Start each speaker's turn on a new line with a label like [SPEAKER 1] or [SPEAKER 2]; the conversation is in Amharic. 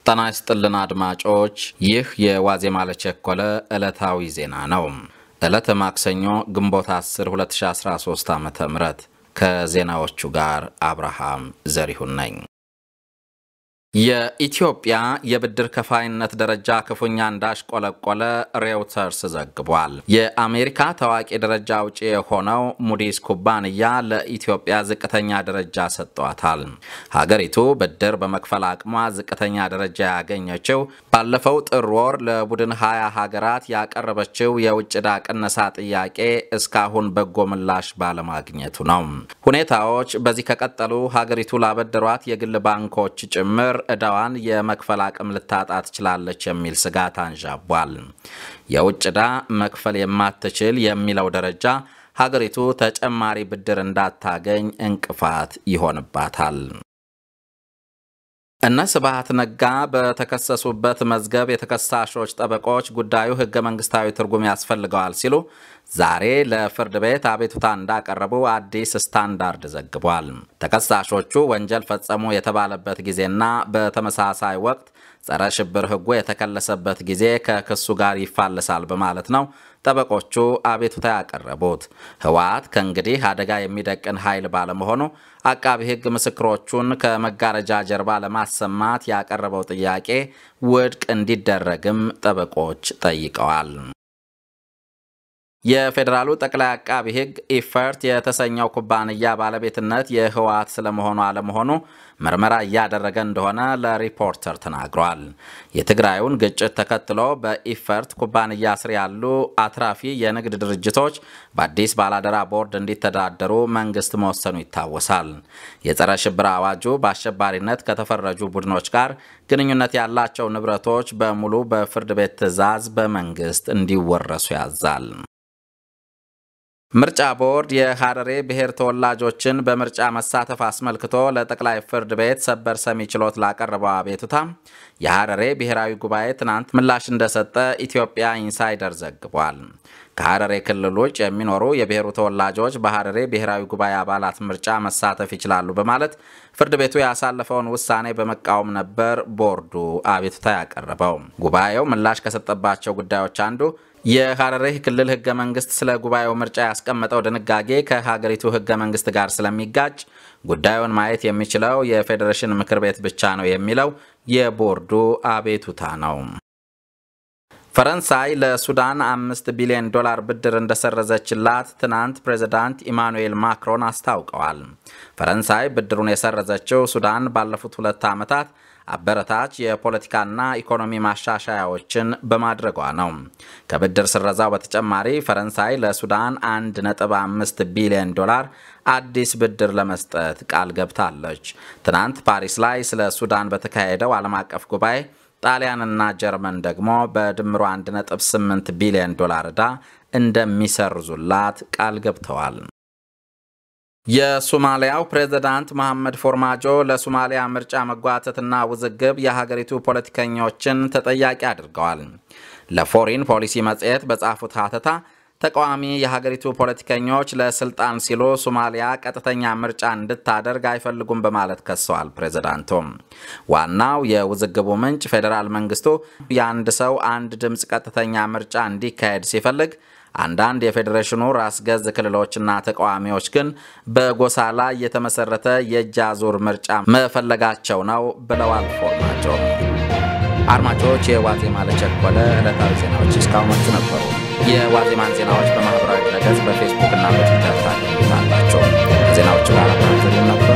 [SPEAKER 1] ጤና ይስጥልን አድማጮች፣ ይህ የዋዜማ ለቸኮለ ዕለታዊ ዜና ነው። ዕለተ ማክሰኞ ግንቦት 10 2013 ዓ ም ከዜናዎቹ ጋር አብርሃም ዘሪሁን ነኝ። የኢትዮጵያ የብድር ከፋይነት ደረጃ ክፉኛ እንዳሽቆለቆለ ሬውተርስ ዘግቧል። የአሜሪካ ታዋቂ ደረጃ አውጪ የሆነው ሙዲስ ኩባንያ ለኢትዮጵያ ዝቅተኛ ደረጃ ሰጥቷታል። ሀገሪቱ ብድር በመክፈል አቅሟ ዝቅተኛ ደረጃ ያገኘችው ባለፈው ጥር ወር ለቡድን ሀያ ሀገራት ያቀረበችው የውጭ ዕዳ ቅነሳ ጥያቄ እስካሁን በጎ ምላሽ ባለማግኘቱ ነው። ሁኔታዎች በዚህ ከቀጠሉ ሀገሪቱ ላበደሯት የግል ባንኮች ጭምር ዕዳዋን የመክፈል አቅም ልታጣ ትችላለች የሚል ስጋት አንዣቧል። የውጭ ዕዳ መክፈል የማትችል የሚለው ደረጃ ሀገሪቱ ተጨማሪ ብድር እንዳታገኝ እንቅፋት ይሆንባታል። እነ ስብሃት ነጋ በተከሰሱበት መዝገብ የተከሳሾች ጠበቆች ጉዳዩ ሕገ መንግስታዊ ትርጉም ያስፈልገዋል ሲሉ ዛሬ ለፍርድ ቤት አቤቱታ እንዳቀረቡ አዲስ ስታንዳርድ ዘግቧል። ተከሳሾቹ ወንጀል ፈጸሙ የተባለበት ጊዜና በተመሳሳይ ወቅት ጸረ ሽብር ሕጉ የተከለሰበት ጊዜ ከክሱ ጋር ይፋለሳል በማለት ነው ጠበቆቹ አቤቱታ ያቀረቡት። ህወሓት ከእንግዲህ አደጋ የሚደቅን ኃይል ባለመሆኑ አቃቢ ሕግ ምስክሮቹን ከመጋረጃ ጀርባ ለማሰማት ያቀረበው ጥያቄ ውድቅ እንዲደረግም ጠበቆች ጠይቀዋል። የፌዴራሉ ጠቅላይ አቃቢ ሕግ ኢፈርት የተሰኘው ኩባንያ ባለቤትነት የህወሓት ስለመሆኑ አለመሆኑ ምርመራ እያደረገ እንደሆነ ለሪፖርተር ተናግሯል። የትግራዩን ግጭት ተከትሎ በኢፈርት ኩባንያ ስር ያሉ አትራፊ የንግድ ድርጅቶች በአዲስ ባላደራ ቦርድ እንዲተዳደሩ መንግስት መወሰኑ ይታወሳል። የጸረ ሽብር አዋጁ በአሸባሪነት ከተፈረጁ ቡድኖች ጋር ግንኙነት ያላቸው ንብረቶች በሙሉ በፍርድ ቤት ትዕዛዝ በመንግስት እንዲወረሱ ያዛል። ምርጫ ቦርድ የሀረሬ ብሔር ተወላጆችን በምርጫ መሳተፍ አስመልክቶ ለጠቅላይ ፍርድ ቤት ሰበር ሰሚ ችሎት ላቀረበው አቤቱታ የሀረሬ ብሔራዊ ጉባኤ ትናንት ምላሽ እንደሰጠ ኢትዮጵያ ኢንሳይደር ዘግቧል። ከሀረሬ ክልል ውጭ የሚኖሩ የብሔሩ ተወላጆች በሀረሬ ብሔራዊ ጉባኤ አባላት ምርጫ መሳተፍ ይችላሉ በማለት ፍርድ ቤቱ ያሳለፈውን ውሳኔ በመቃወም ነበር ቦርዱ አቤቱታ ያቀረበው። ጉባኤው ምላሽ ከሰጠባቸው ጉዳዮች አንዱ የሀረሬ ክልል ህገ መንግስት ስለ ጉባኤው ምርጫ ያስቀመጠው ድንጋጌ ከሀገሪቱ ህገ መንግስት ጋር ስለሚጋጭ ጉዳዩን ማየት የሚችለው የፌዴሬሽን ምክር ቤት ብቻ ነው የሚለው የቦርዱ አቤቱታ ነው። ፈረንሳይ ለሱዳን አምስት ቢሊዮን ዶላር ብድር እንደሰረዘችላት ትናንት ፕሬዚዳንት ኢማኑኤል ማክሮን አስታውቀዋል። ፈረንሳይ ብድሩን የሰረዘችው ሱዳን ባለፉት ሁለት ዓመታት አበረታች የፖለቲካና ኢኮኖሚ ማሻሻያዎችን በማድረጓ ነው። ከብድር ስረዛው በተጨማሪ ፈረንሳይ ለሱዳን 1.5 ቢሊዮን ዶላር አዲስ ብድር ለመስጠት ቃል ገብታለች። ትናንት ፓሪስ ላይ ስለ ሱዳን በተካሄደው ዓለም አቀፍ ጉባኤ ጣሊያንና ጀርመን ደግሞ በድምሩ 1.8 ቢሊዮን ዶላር ዕዳ እንደሚሰርዙላት ቃል ገብተዋል። የሶማሊያው ፕሬዝዳንት መሐመድ ፎርማጆ ለሶማሊያ ምርጫ መጓተትና ውዝግብ የሀገሪቱ ፖለቲከኞችን ተጠያቂ አድርገዋል። ለፎሪን ፖሊሲ መጽሔት በጻፉት ሀተታ ተቃዋሚ የሀገሪቱ ፖለቲከኞች ለስልጣን ሲሉ ሶማሊያ ቀጥተኛ ምርጫ እንድታደርግ አይፈልጉም በማለት ከሰዋል። ፕሬዝዳንቱም ዋናው የውዝግቡ ምንጭ ፌዴራል መንግስቱ የአንድ ሰው አንድ ድምፅ ቀጥተኛ ምርጫ እንዲካሄድ ሲፈልግ አንዳንድ የፌዴሬሽኑ ራስ ገዝ ክልሎችና ተቃዋሚዎች ግን በጎሳ ላይ የተመሰረተ የእጅ አዙር ምርጫ መፈለጋቸው ነው ብለዋል ፎርማጆ። አድማጮች፣ የዋዜማ ለቸኮለ ዕለታዊ ዜናዎች እስካሁኖቹ ነበሩ። የዋዜማን ዜናዎች በማኅበራዊ ድረገጽ በፌስቡክ እና በትዊተር ታገኙታላቸው። ዜናዎቹ ጋር ነበር